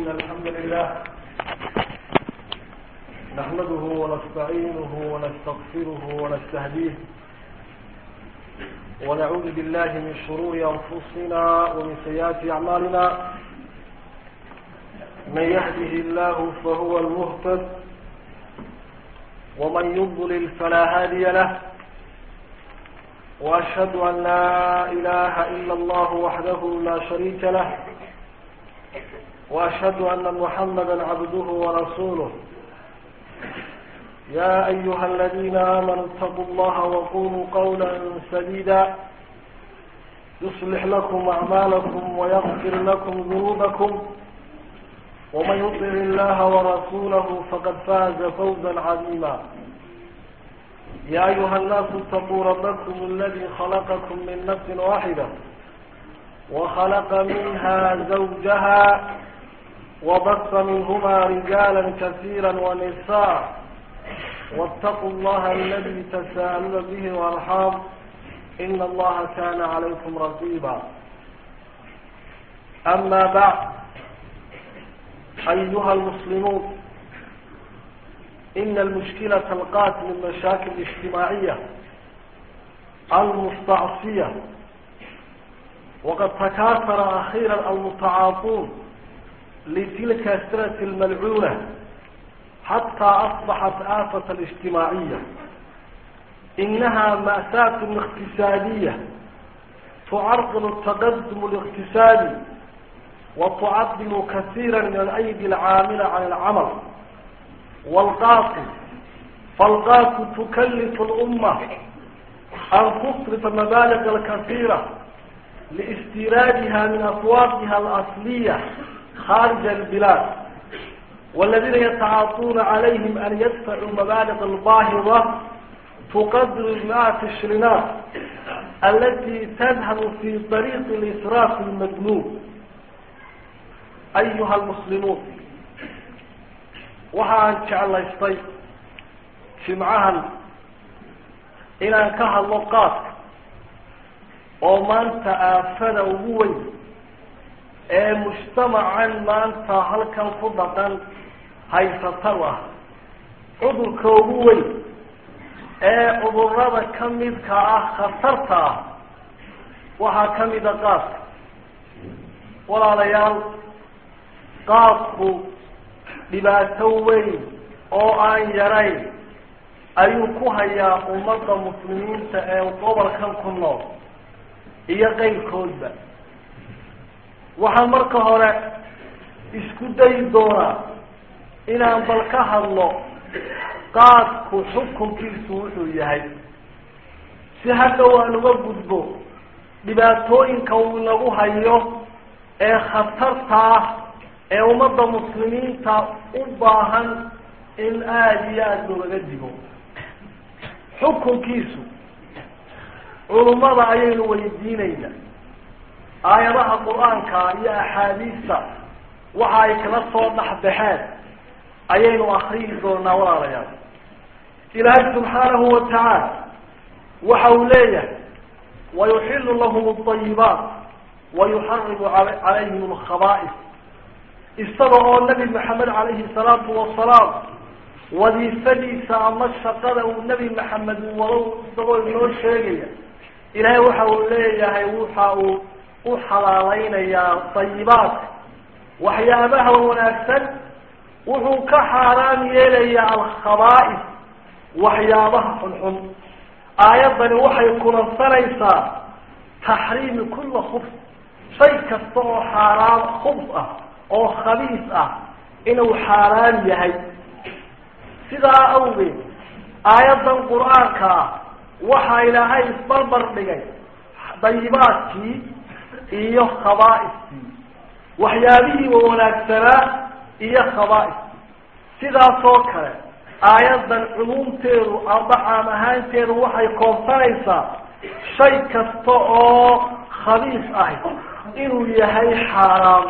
إن الحمد لله نحمده ونستعينه ونستغفره ونستهديه ونعوذ بالله من شرور أنفسنا ومن سيئات أعمالنا من يهده الله فهو المهتد ومن يضلل فلا هادي له وأشهد أن لا إله إلا الله وحده لا شريك له وأشهد أن محمدا عبده ورسوله يا أيها الذين آمنوا اتقوا الله وقولوا قولا سديدا يصلح لكم أعمالكم ويغفر لكم ذنوبكم ومن يطع الله ورسوله فقد فاز فوزا عظيما يا أيها الناس اتقوا ربكم الذي خلقكم من نفس واحدة وخلق منها زوجها وبث منهما رجالا كثيرا ونساء واتقوا الله الذي تساءلون به والارحام ان الله كان عليكم رقيبا اما بعد ايها المسلمون ان المشكلة القاتل من المشاكل الاجتماعية المستعصية وقد تكاثر اخيرا المتعاطون لتلك السنة الملعونة حتى أصبحت آفة الاجتماعية إنها مأساة اقتصادية تعرضل التقدم الاقتصادي وتعطل كثيرا من الأيدي العاملة عن العمل والقاصد فالقاصد تكلف الأمة أن تصرف المبالغ الكثيرة لاستيرادها من أسواقها الأصلية خارج البلاد والذين يتعاطون عليهم أن يدفعوا مبالغ الباهظة تقدر المئات الشرينات التي تذهب في طريق الإسراف المجنون أيها المسلمون waxaan jeclaystay jimcahan inaan ka hadlo qaadka oo maanta aafada ugu weyn ee mujtamacan maanta halkan ku dhaqan haysatan ah cudurka ugu weyn ee cudurada ka midka ah khatarta ah waxaa ka mida qaadka walaalayaal qaadku dhibaato weyn oo aan yarayn ayuu ku hayaa ummadda muslimiinta ee gobolkan ku nool iyo qeyrkoodba waxaan marka hore isku dayi doonaa inaan bal ka hadlo qaadku xukunkiisu wuxuu yahay si hadhow aan uga gudbo dhibaatooyinka uu nagu hayo ee khatarta ah ee ummadda muslimiinta u baahan in aada iyo aada loogaga digo xukunkiisu culummada ayaynu weydiinayna aayadaha qur-aanka iyo axaadiista waxa ay kala soo dhexbaxeen ayaynu akriyi doonaa walaalayaal ilaahay subxaanahu watacaala waxa uu leeyahay wayuxilu lahum alayibaat wayuxarimu calayhim alkhaba'is isaga oo nabi maxamed calayhi salaatu wasalaam wadiifadiisa ama shaqada uu nebi maxamed wado isagoo inoo sheegaya ilaahay waxa uu leeyahay waxa uu u xalaalaynayaa dayibaadka waxyaabaha wanaagsan wuxuu ka xaaraam yeelayaa alkhaba'is waxyaabaha xunxun aayaddani waxay kulansanaysaa taxriimi kulla khubs shay kasta oo xaaraam khubs ah oo khabiis ah inuu xaaraam yahay sidaa awgeed aayaddan qur-aanka ah waxaa ilaahay isbarbar dhigay dayibaadkii iyo khabaa'iskii waxyaabihii wa wanaagsanaa iyo khabaa'iskii sidaasoo kale aayaddan cumuumteedu amba caam ahaanteedu waxay koobsanaysaa shay kasta oo khabiis ahi inuu yahay xaaraam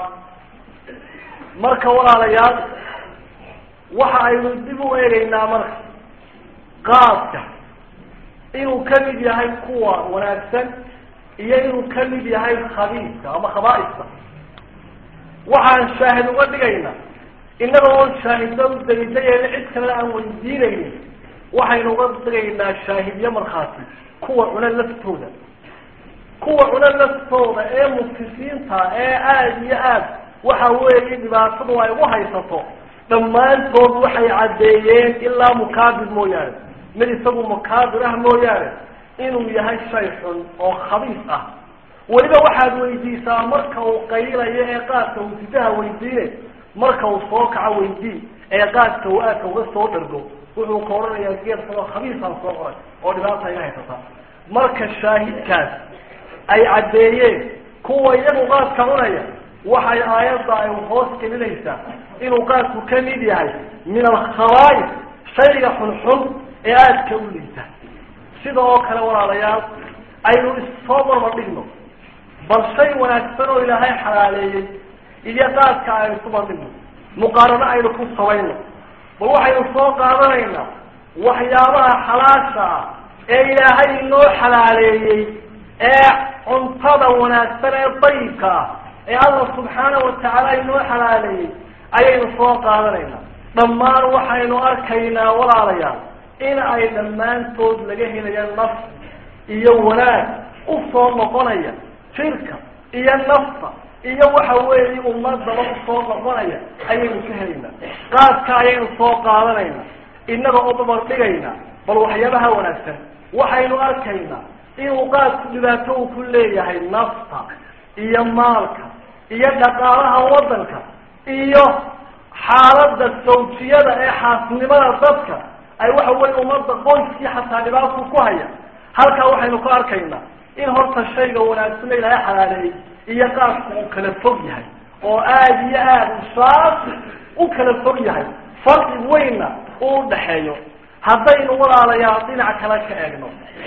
marka walaalayaal waxa aynu dib u eegaynaa marka qaadka inuu ka mid yahay kuwa wanaagsan iyo inuu ka mid yahay khabiiska ama khabaa'iska waxaan shaahid uga dhigaynaa innaga oon shaahidda u daliishayeena cid kalena aan weydiinaynin waxaynu uga dhigaynaa shaahidyo markhaati kuwa cuna laftooda kuwa cuna laftooda ee mufisiinta ee aada iyo aad waxa weeye dhibaatadu ay u haysato dhammaantood waxay caddeeyeen ilaa mukaabir mooyaane mid isagu mukaabir ah mooyaane inuu yahay shay xun oo khabiis ah weliba waxaad weydiisaa marka uu qaylayo ee qaadka uu sidaha weydiine marka uu soo kaco weydii ee qaadka uu aadka uga soo dhargo wuxuu ka odhanayaa geed xunoo khabiisaan soo qoray oo dhibaata iga haysata marka shaahidkaas ay caddeeyeen kuwa iyagu qaadka cunaya waxay aayadda ay hoos gelinaysaa inuu qaadku ka mid yahay min alkhabaa'is shayga xunxun ee aadka u liita sida oo kale walaalayaal aynu issoo barbardhigno bal shay wanaagsan oo ilaahay xalaaleeyey iyo qaadka aynu ku bandhigno muqaarano aynu ku samayno bal waxaynu soo qaadanaynaa waxyaabaha xalaasha ah ee ilaahay inoo xalaaleeyey ee cuntada wanaagsan ee dayibka ah ee allah subxaana watacaala inoo xalaaleeyey ayaynu soo qaadanaynaa dhammaan waxaynu arkaynaa walaalayaal in ay dhammaantood laga helayo naf iyo wanaag u soo noqonaya jirka iyo nafta iyo waxa weeye ummadaba usoo noqonaya ayaynu ka helaynaa qaadka ayaynu soo qaadanaynaa innaga oo dabar dhigaynaa bal waxyaabaha wanaagsan waxaynu arkaynaa inuu qaadku dhibaato uu ku leeyahay nafta iyo maalka iyo dhaqaalaha waddanka iyo xaaladda sawjiyada ee xaasnimada dadka ay waxa weye ummadda qoyskii xataa dhibaato ku haya halkaa waxaynu ka arkaynaa in horta shayga wanaagsana ilaahay xalaaleeyey iyo qaadku uu kala fog yahay oo aada iyo aada usaas u kala fog yahay farqi weynna uu udhaxeeyo haddaynu walaalayaal dhinac kale ka eegno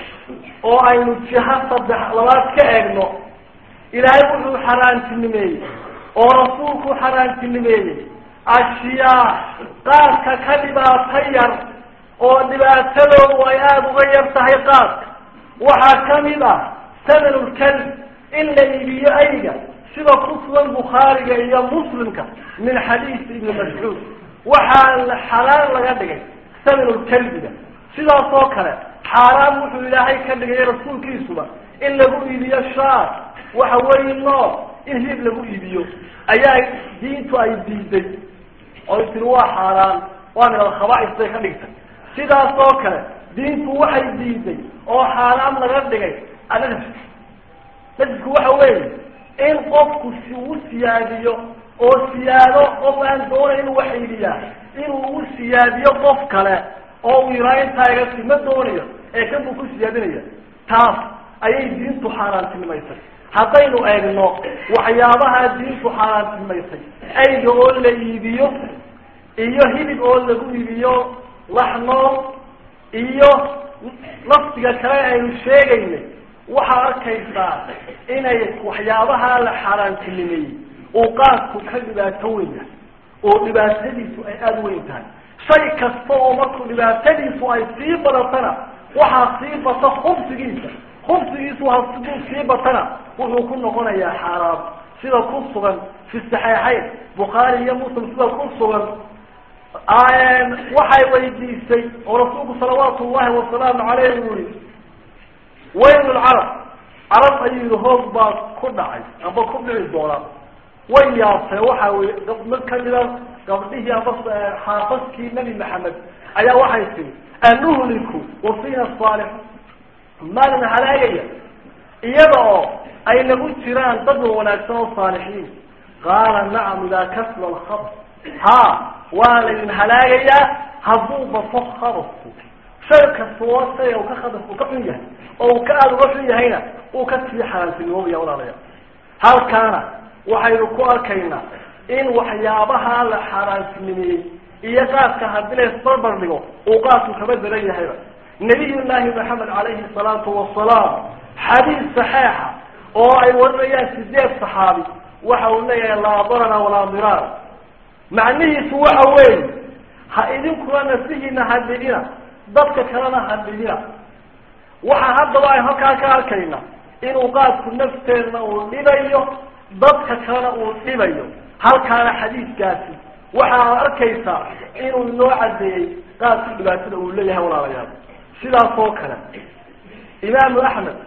oo aynu jiha saddex labaad ka eegno ilaahay wuxuu xaaraantinimeeyey oo rasuulku xaaraantinimeeyey ashyaa qaadka ka dhibaato yar oo dhibaatadoodu ay aada uga yar tahay qaadka waxaa kamid ah samanulkalb in la iibiyo ayga sida ku sugan bukhaariga iyo muslimka min xadiisi ibni mascuud waxaa xalaal laga dhigay samanulkalbiga sidaas oo kale xaaraan wuxuu ilaahay ka dhigay rasuulkiisuba in lagu iibiyo shaar waxa weeye nool in hilib lagu iibiyo ayaa diintu ay diiday oy tiri waa xaaraan waa min alkhaba'is bay ka dhigtay sidaas oo kale diintu waxay diiday oo xaaraan laga dhigay anajis najisku waxa weeye in qofku si uu siyaadiyo oo siyaado qof aan doonay inuu wax iibiyaa inuu u siyaadiyo qof kale oo uu yiraa intaa iga si ma doonayo ee kan buu ku siyaadinaya taas ayay diintu xaaraantinimaysay haddaynu eegno waxyaabaha diintu xaaraantinimaysay ayga oo la iibiyo iyo hilib oo lagu iibiyo laxnool iyo laftiga kale aynu sheegaynay waxaa arkaysaa inay waxyaabaha la xaaraantinimeeyey uu qaadku ka dhibaato weyn yahay oo dhibaatadiisu ay aada weyn tahay shay kasta oo markuu dhibaatadiisu ay sii badatana waxaa sii bata khubsigiisa khubsigiisu hasiduu sii batana wuxuu ku noqonayaa xaaraam sida ku sugan fi saxeixayn bukhaari iyo muslim sida ku sugan waxay weydiisay oo rasuulku salawaatu ullahi wasalaamu caleyh uu yihi wayl lcarab carab ayuu yihi hoog baa ku dhacay amba ku dhici doona way yaabtay waxa weye mid kamida gabdhihii amba xaafaskii nebi maxamed ayaa waxay tiri anuhliku wafina saalix maalin halaagaya iyada oo ay nagu jiraan dad wanaagsan oo saalixiin qaala nacam idaa kasla lkhabr ha waa laydin halaagayaa hadduu bato khabasku shay kasta oo shayga uu ka khabasku ka xun yahay oo uu ka aada uga xun yahayna uu ka sii xaaraantinimoobaya walaalayaa halkaana waxaynu ku arkaynaa in waxyaabaha la xaaraantinimeeyey iyo qaadka haddii la isbarbar dhigo uu qaadku kaba daran yahayba nabiy llaahi maxamed calayhi salaatu wasalaam xadiis saxeixa oo ay warinayaan sideed saxaabi waxa uu leeyahay laa darara walaa diraar macnihiisu waxa weeye ha idinkuna nafsihiina hadhidina dadka kalena hadhidina waxaa haddaba ay halkaa ka arkayna inuu qaadku nafteenna uu dhibayo dadka kalena uu dhibayo halkaana xadiidkaasi waxaa arkaysaa inuu inoo caddeeyey qaadka dhibaatada uu leeyahay walaalayaal sidaas oo kale imaamu axmed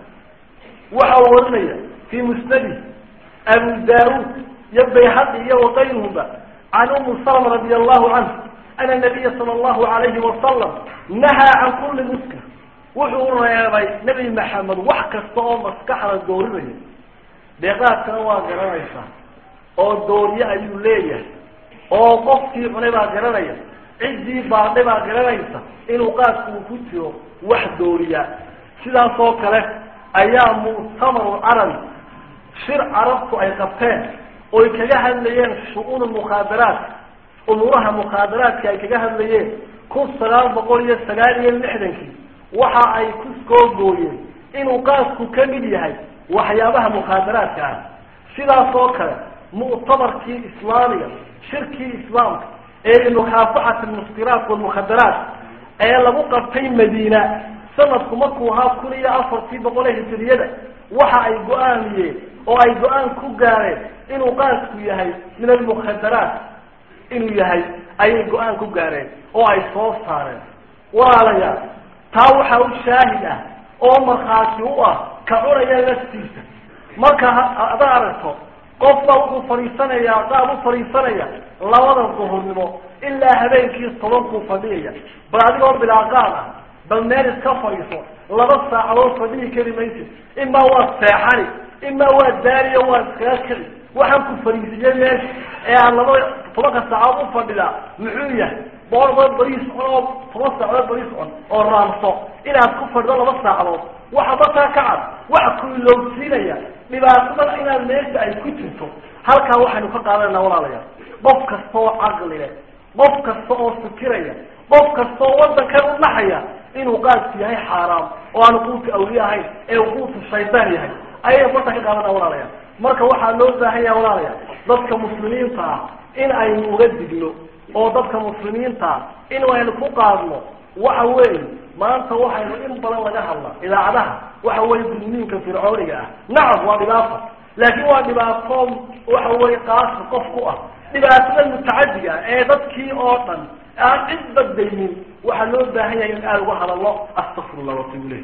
waxa uu warinaya fii musnadi abu daauud iyo bayhaqi iyo wakayruhuma can umu salma radi allahu canhu ana nabiya sala allahu alayhi wasalam nahaa can kulli muskir wuxuu reebay nebi maxamed wax kasta oo maskaxda doorinaya deeqaadkana waa garanaysaa oo dooriye ayuu leeyahay oo qofkii cunay baa garanaya ciddii baadhay baa garanaysa inuu qaadku uu ku jiro wax dooriya sidaas oo kale ayaa muctamaru carabi shir carabtu ay qabteen oy kaga hadlayeen shu-uun mukhaadaraat umuuraha mukhaadaraadka ay kaga hadlayeen kun sagaal boqol iyo sagaal iyo lixdankii waxa ay ku soo gooyeen inuu qaasku ka mid yahay waxyaabaha mukhaadaraadka ah sidaas oo kale muctamarkii islaamiga shirkii islaamka ee limukaafaxati almuskiraat walmukhadaraat ee lagu qabtay madiina sanadku markuu ahaa kun iyo afartii boqol ee hijiriyada waxa ay go-aamiyeen oo ay go-aan ku gaareen inuu qaasku yahay min almukhadaraat inuu yahay ayay go-aan ku gaareen oo ay soo saareen walaalayaal taa waxaa u shaahid ah oo markhaati u ah ka cunaya laftiisa marka ada aragto qof baa wuxuu fadhiisanayaa qaab u fadhiisanaya labada duhurnimo ilaa habeenkii tobankuu fadhiyaya bal adigoo bilaaqaad ah bal meel iska fadhiiso laba saacadood fadhihi kari maysid imaa waa seexani imaa waa daariyo waa iskaga keli waxaan ku fadhiisiyey meesha ee aan laba tobanka saacadood u fadhidaa muxuu yahay boqolkood bariis cun oo toban saacadood bariis cun oo raamso inaad ku fadhido laba saacadood waxa markaa ka cad waxa ku ilowsiinaya dhibaatada inaad meesha ay ku jirto halkaa waxaynu ka qaadanayna walaalayaal qof kasta oo caqli leh qof kasta oo fikiraya qof kasta oo waddankan u naxaya inuu qaadku yahay xaaraam oo aanu quutu awliye ahayn ee uu quutu shaydaan yahay ayaynu markaa ka qaadanaa walaalayaal marka waxaa loo baahan yaha walaalayaal dadka muslimiinta ah in aynu uga digno oo dadka muslimiinta ah in aynu ku qaadno waxa weeye maanta waxaynu in badan laga hadla idaacadaha waxa weye gudniinka fircooniga ah nacam waa dhibaato laakiin waa dhibaato waxa weye qaasi qof ku ah dhibaatada mutacadiga ah ee dadkii oo dhan aan cid badaynin waxaa loo baahan yahay in aada uga hadallo astafirullah watubu ilayh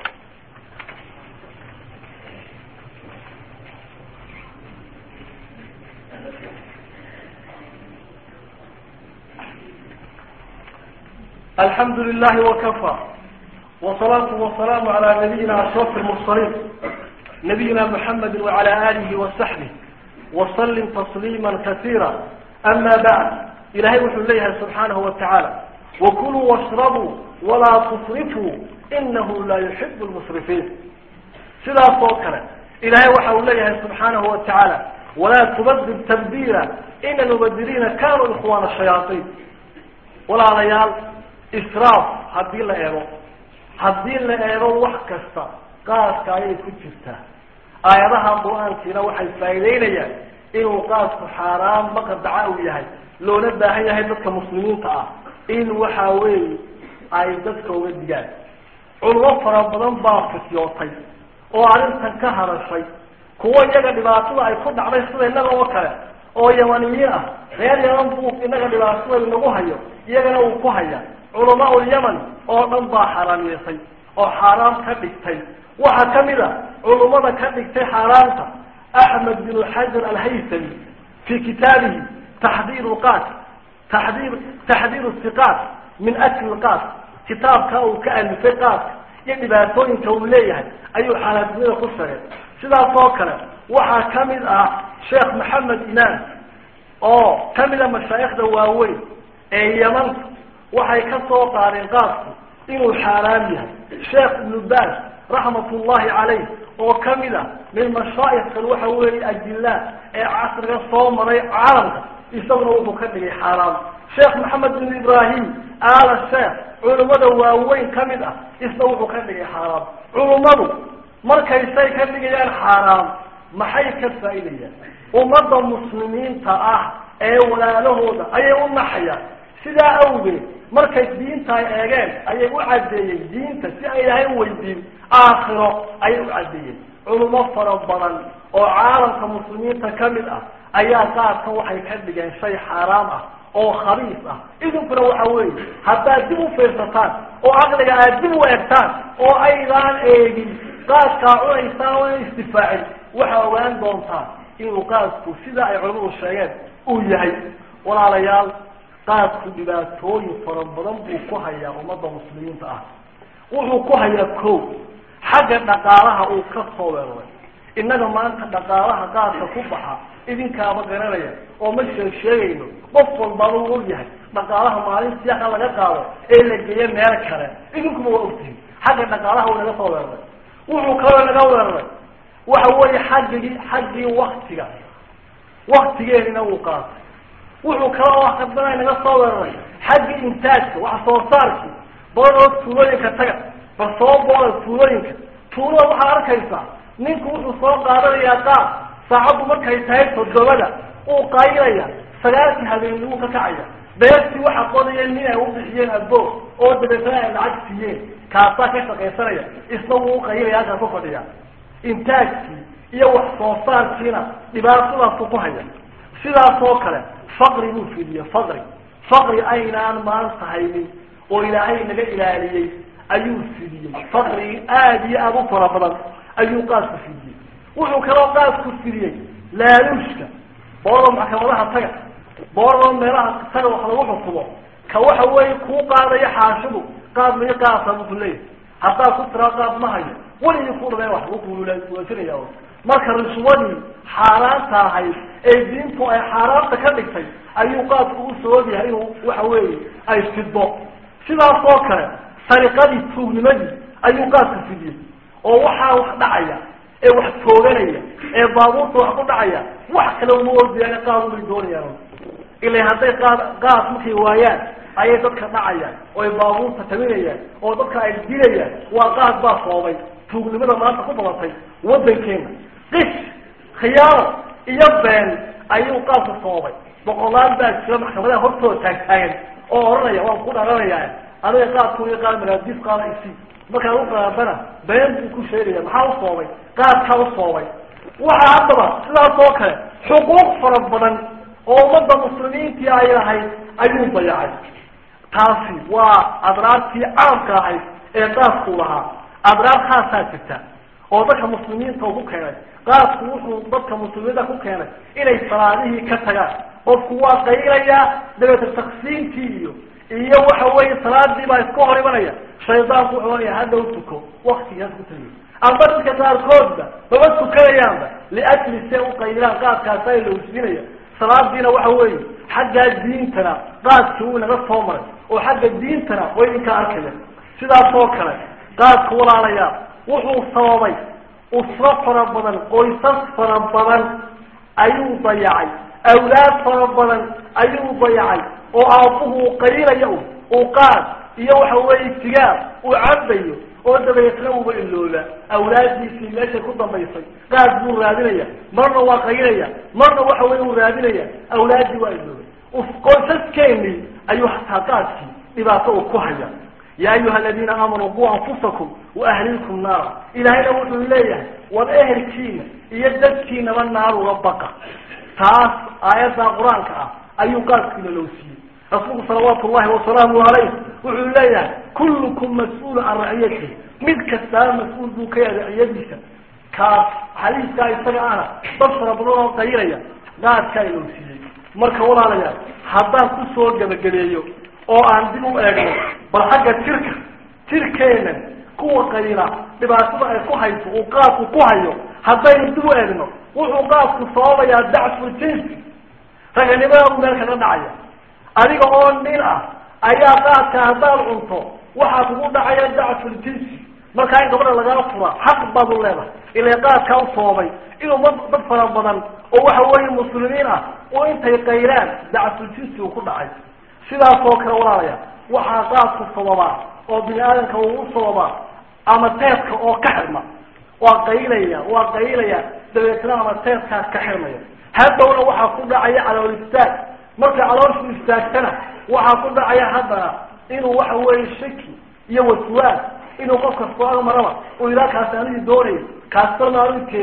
alxamdu lilahi wakafى wsalaatu wasalaamu calaa nabiyina ashraf lmursaliin nabiyina muxamedi wacala alihi wasaxbih waslim tasliima kasiira ama bacd ilahay wuxuu leeyahay subxaanahu watacaala wakuluu washrabuu walaa tusrifuu inahu laa yuxibu lmusrifiin sidaas oo kale ilahay waxa uu leeyahay subxaanahu watacaala walaa tubadir tabdiila ina lmubadiriina kanuu ikhwaana shayaaiin walaalayaal israaf haddii la eego haddii la eego wax kasta qaaska ayay ku jirtaa aayadaha qur-aankiina waxay faa'iideynayaan inuu qaasku xaaraan maqadaca uu yahay loona baahan yahay dadka muslimiinta ah in waxa weeye ay dadka uga digaan culimo fara badan baa fityootay oo arrintan ka hadashay kuwo iyaga dhibaatada ay ku dhacday sida innaga oo kale oo yamaniyiin ah reer yaman buu inaga dhibaatada inagu hayo iyagana uu ku haya culamaa ulyaman oo dhan baa xaaraamiyeysay oo xaaraam ka dhigtay waxaa kamid a culummada ka dhigtay xaaraamta axmed bin xajar alhaytami fi kitaabihi taxdiir qaat taxdiir taxdiir siqaat min akli qaat kitaabka uu ka alifay qaaska iyo dhibaatooyinka uu leeyahay ayuu xaalaadnimada ku shagay sidaas oo kale waxaa kamid ah sheekh maxamed imaam oo kamida mashaayikhda waaweyn ee yamanta waxay ka soo qaadeen qaasku inuu xaaraam yahay sheekh ibnu baas raxmat ullahi calayh oo kamid a min mashaayikkan waxa weeye ajilaa ee casriga soo maray caalamka isaguna wuxuu ka dhigay xaaraam sheekh maxamed bin ibrahim aala sheekh culummada waaweyn kamid ah isna wuxuu ka dhigay xaaraam culummadu markaysay ka dhigayaan xaaraam maxay ka faa'iidayaan ummadda muslimiinta ah ee walaalahooda ayay u naxayaan sidaa awgeed markay diinta ay eegeen ayay u caddeeyeen diinta si ay ilahay u weydiin aakhiro ayay u caddeeyeen culimo fara badan oo caalamka muslimiinta kamid ah ayaa qaadkan waxay ka dhigeen shay xaaraam ah oo khabiis ah idinkuna waxa weeye haddaad dib u fiirsataan oo caqliga aad dib u egtaan oo aydaan eegin qaadkaa cunaysaan oo istifaacin waxaa ogaan doontaa inuu qaadku sida ay culimadu sheegeen uu yahay walaalayaal qaadku dhibaatooyin fara badan buu ku hayaa ummadda muslimiinta ah wuxuu ku hayaa ko xagga dhaqaalaha uu ka soo weeraray innaga maanta dhaqaalaha qaadka ku baxa idinkaaba garanaya oo ma sheeg sheegayno qof walbaba uu ogyahay dhaqaalaha maalin siyaxa laga qaado ee la geeyo meel kale idinkuba waa ogtihin xagga dhaqaalaha uu naga soo weeraray wuxuu kaloo naga weeraray waxa weeye xaggii xaggii waktiga waktigeenina uu qaatay wuxuu kaloo hadana naga soo weeraray xaggii intaajka wax soo saarkii boodoo tuulooyinka taga bal soo booda tuulooyinka tuulada waxaa arkaysaa ninku wuxuu soo qaadanayaa qaad saacaddu markay tahay toddobada uu qaylaya sagaalkii habeenimuu ka kacaya beertii waxa qodaya nin ay u bixiyeen adbo oo dabeetana ay lacag siiyeen kaasaa ka shaqaysanaya isna wuu uqaylaya halkaa ku fadhiya intaajkii iyo wax soo saarkiina dhibaatadaasuu ku haya sidaas oo kale faqri buu fidiye faqri faqri aynaan maanta haynin oo ilaahay naga ilaaliyey ayuu fidiyey faqrigi aada iyo aada u fara badan ayuu qaadku fidiyey wuxuu kaloo qaadku fidiyey laaluushka boordo maxkamadaha taga boordo meelaha taga wax lagu xukumo ka waxa weeye kuu qaadayo xaashidu qaad mayo qaasa buku leeyahy haddaad ku tiraa qaad ma hayo weligii ku dhameen wax lagu kuulaajinaya marka rishwadii xaaraanta ahayd ee diintu ay xaaraanta ka dhigtay ayuu qaadku u sabab yahay inuu waxa weeye ay fiddo sidaas oo kale sariqadii tuugnimadii ayuu qaadku fidiyey oo waxaa wax dhacaya ee wax tooganaya ee baabuurta wax ku dhacaya wax kale uma ordayaan qaad ubay doonayaan ila hadday qaad qaad markay waayaan ayay dadka dhacayaan oo ay baabuurta taminayaan oo dadka ay dilayaan waa qaad baa soobay tuugnimada maanta ku badatay waddankeena qish khiyaano iyo been ayuu qaadku soobay boqolaal baa jira maxkamadaha hortooda taagtaagan oo odhanaya waan ku dharanayaa adiga qaadku iyo qaad maraadiis qaada isi markaad u qaadana been buu ku sheegaya maxaa u soobay qaadkaa u soobay waxa haddaba sidaas oo kale xuquuq fara badan oo ummadda muslimiintii ay lahayd ayuu dayacay taasi waa adraartii caamka ahayd ee qaadku lahaa adraar khaasaa jirta oo dadka muslimiinta ku keenay qaadku wuxuu dadka muslimiinta ku keenay inay salaadihii ka tagaan qofku waa qaylayaa dabeeta taksiintii iyo iyo waxa weeye salaadii baa iska hor imanaya shaydaanku wuxuu ohanaya haddaw tuko waktigaas ku tagay amba dadka qaarkoodba maba tukanayaanba liajli see u qaylaan qaadkaasa lowsinaya salaadiina waxa weeye xaggaa diintana qaadkii wuu inaga soo maray oo xagga diintana way idinka arkaya sidaas oo kale qaadka walaalayaa wuxuu sababay usro fara badan qoysas fara badan ayuu dayacay awlaad fara badan ayuu dayacay oo aabbuhu qaylaya u uu qaad iyo waxa weeye sigaar uu cabayo oo dabeetna uuba ilooba awlaaddiisii meeshay ku dambaysay qaad buu raadinaya marna waa qaylaya marna waxa weye uu raadinaya awlaaddii waa iloobay qoysaskeennii ayuu hataa qaadkii dhibaato uu ku haya ya ayuha aladiina aamanuu quu anfusakum waahliikum naara ilaahayna wuxuu leeyahay war ehelkiina iyo dadkiinaba naar uga baqa taas aayadda qur-aanka ah ayuu qaadkiina loo siiyey rasuulku salawaatu llahi wasalaamu alayh wuxuu leeyahay kullukum mas-uulu can raciyatihi mid kastaa mas-uul buu ka yahay raciyadiisa kaas xadiiskaa isaga ana dad fara badan oo qaylaya qaadkaa loo siiyey marka walaalayaal haddaan kusoo gebageleeyo oo aan dib u eegno bal xagga jirka jirkeena kuwa qayla dhibaatada ay ku hayso uu qaadku ku hayo haddaynu dib u eegno wuxuu qaadku sababayaa dacfu jinsi raganimadaadu meel kaga dhacaya adiga oo nin ah ayaa qaadka haddaad cunto waxaa kugu dhacaya dacfu jinsi markaa in gabadha lagaa fura xaq baad u leedahay ila qaadkaa u sababay inuu ma dad fara badan oo waxa weeye muslimiin ah oo intay qaylaan dacfu jinsi uu ku dhacay sidaas oo kale walaalaya waxaa qaadku sababaa oo bini aadamka uu u sababaa ama teedka oo ka xirma waa qaylaya waa qaylaya dabeetna ama teedkaa ka xirmaya hadhowna waxaa ku dhacaya calool istaag markay calooshu istaagtana waxaa ku dhacaya haddana inuu waxa weeye shaki iyo waswaas inuu qof kastoo maraba uu ilaa kaasi anigii doonayay kaastarna arinteeda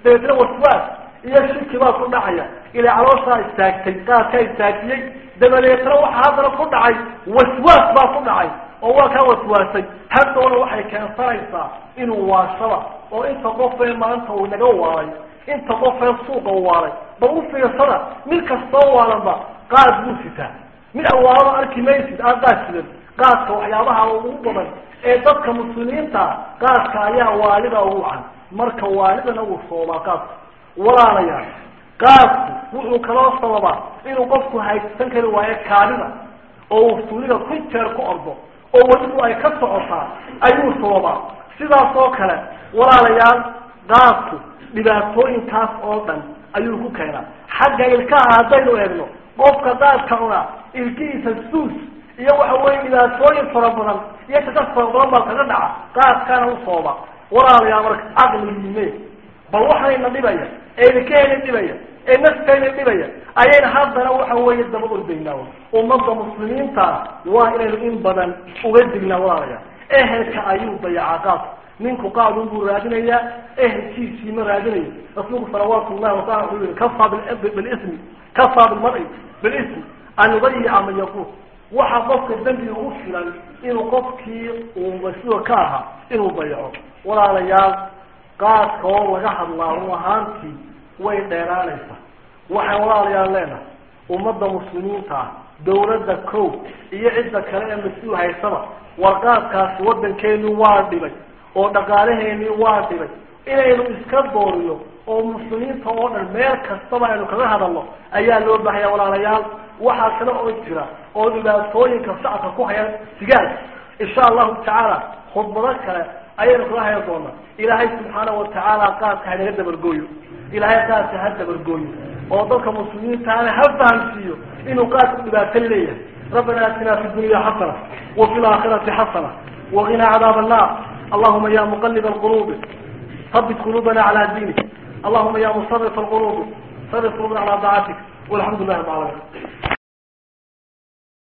dabeetna waswaas iyo shirki baa ku dhacaya ilaa calooshaa istaagtay qaadkaa istaajiyey dabadeetna waxaa haddana ku dhacay waswaas baa ku dhacay oo waa kaa waswaasay haddoona waxay keensanaysaa inuu waashaba oo inta qofee maanta uu naga waalay inta qofee suuqa waalay bal u fiirsada mid kastoo waalanba qaad buu sitaa mid awaalaba arki maysid aan qaad sidan qaadka waxyaabaha ugu badan ee dadka muslimiinta qaadka ayaa waalida ugu wacan marka waalidana uu soobaa qaadku walaalayaal qaadku wuxuu kaloo sababaa inuu qofku haysan kari waayo kaadida oo uu suuliga ku jeer ku ordo oo welibu ay ka socotaa ayuu sababaa sidaas oo kale walaalayaal qaadku dhibaatooyinkaas oo dhan ayuu ku keenaa xagga ilkaha haddaynu eegno qofka qaadka cunaa ilkihiisa suus iyo waxa weye dhibaatooyin fara badan iyo kakas fara badan baa kaga dhaca qaadkana u sooba walaalayaal marka caqligiime bal waxayna dhibaya ee ilkahayna dhibaya ee naftayna dhibaya ayayna haddana waxa weeye daba ordaynaa ummadda muslimiinta waa inaynu in badan uga dignaa walaalayaal ehelka ayuu dayacaa qaadku ninku qaadun buu raadinayaa ehelkiisii ma raadinayo rasuulku salawaatu llahi wasala wuxuu yihi kafaa bilismi kafaa bilmari bilismi an yudayica man yaquul waxa qofka dembi ugu filan inuu qofkii uu masuul ka ahaa inuu dayaco walaalayaal qaadka oo laga hadlaa run ahaantii way dheeraanaysaa waxaan walaalayaal leenahay ummadda muslimiinta ah dawladda kow iyo cidda kale ee mas-uul haysaba warqaadkaasi waddankeenu waa dhibay oo dhaqaalaheenii waa dhibay inaynu iska dooriyo oo muslimiinta oo dhan meel kastaba aynu kaga hadalno ayaa loo baahaya walaalayaal waxaa kale oo jira oo dhibaatooyinka shacabka ku haya sigaarka insha allahu tacaala khudbado kale ayaynu kaga haya doonaa ilaahay subxaanahu watacaala qaadka hanaga dabargooyo ilaahay qaadka ha dabargooyo oo dadka muslimiintaana ha fahamsiiyo inuu qaadku dhibaato leeyahay rabbana atina fi dunya xasana wafi laakhirati xasana waqina cadaab annar allahuma ya muqalib alqulubi ثبت قلوبنا على دينك اللهم يا مصرف القلوب صرف قلوبنا على طاعتك والحمد لله رب العالمين